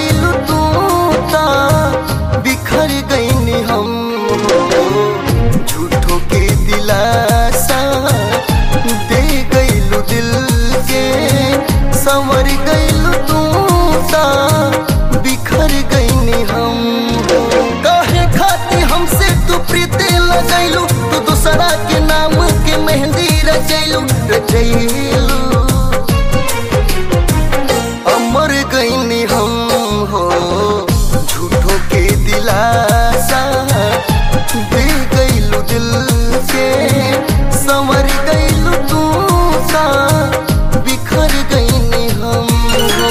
गईलू तू ता बिखर गईनी हम हो झूठो के दिलासा दे गईलू दिल के संवर गईलू तू ता बिखर गईनी हम हो काहे खाती हमसे तू प्रीति लगैलू तू दूसरा के नाम के मेहंदी रचैलू रचैलू अमर गईनी हम हो झूठो के दिलासा दे गईलू दिल के संवर गईलू तू सा बिखर गईनी हम हो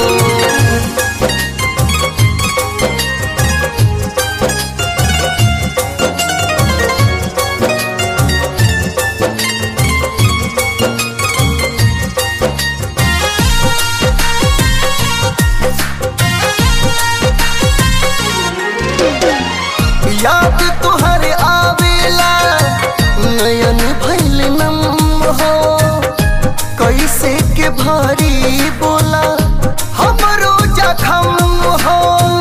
याद तुहरे आवेला नयन भैल नम हो कैसे के भारी बोला हमरो जखम हो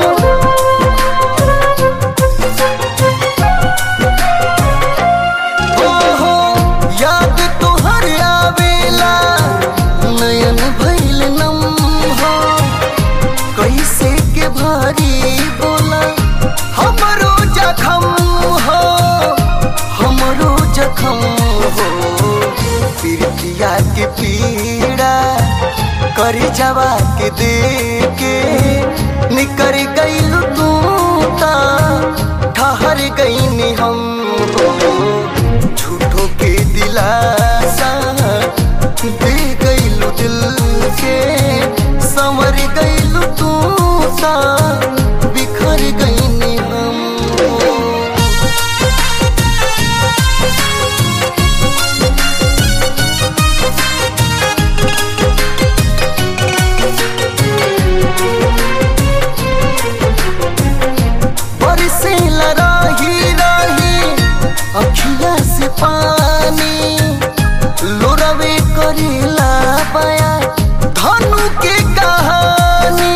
ओहो याद तुहरे आवेला नयन भैल नम हो कैसे के भारी बोला हमरो जखम हो हमरो जखम हो पीड़ितिया के पीड़ा कर जवा के दे के निकर गईलू तू ता ठहर गईनी हम हो झूठो के दिलासा दे गईलू दिल के संवर गईलू तू सा बिखर गईनी हम हो बरसे लराही राही अखिया से पानी लोरवे करेला बया धनु के कहानी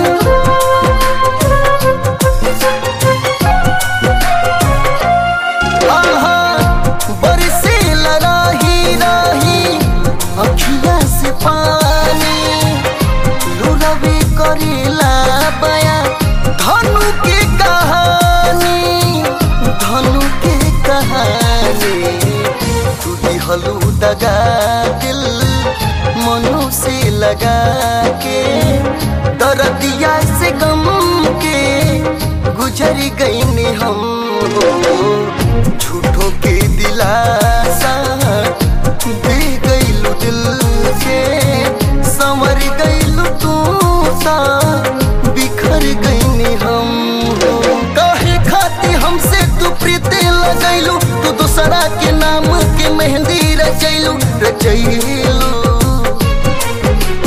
आहा बरसे लराही राही अखिया से पानी लुरवे करेला बया धनु के कहानी धनु के कहानी तू दिहलू दगा दिल मनु से लगा के दरदिया से गम के गुजर गईनी हम हो झूठो के दिलासा दे गईलू दिल के संवर गईलू तू सा बिखर गईनी हम हो काहे खाती हमसे तू प्रीति लगैलू तू दूसरा के नाम के मेहंदी रचैलू रचैलू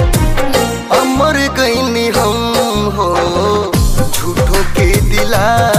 अमर गईनी हम हो झूठो के दिला